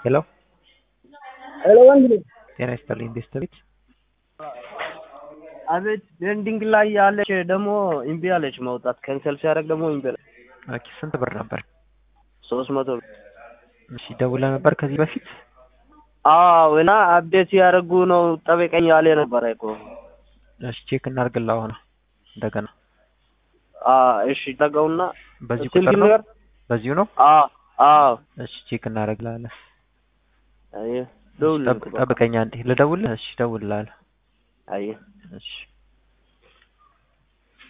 ሄሎ ሄሎ ወንድ ልጅ ጤና ይስጥልኝ ቤተሰቤት አቤት ቤንዲንግ ላይ ያለች ደግሞ እምቢ አለች መውጣት ከንሰል ሲያደርግ ደግሞ እምቢ አለች ኦኬ ስንት ብር ነበር ሶስት መቶ ብር እሺ ደውለህ ነበር ከዚህ በፊት አዎ እና አፕዴት ያደረጉ ነው ጠበቀኝ ያለ ነበረ እኮ እሺ ቼክ እናድርግልህ አሁን እንደገና እሺ ጠጋውና በዚህ ስልክ ቁጥር ነው ንገር በዚሁ ነው አዎ አዎ እሺ ቼክ እናደርግልሃለን አየህ እሺ፣ ደውል ጠብቅ- ጠብቀኝ አንዴ ልደውልህ እሺ እደውልልሃለሁ አየህ እሺ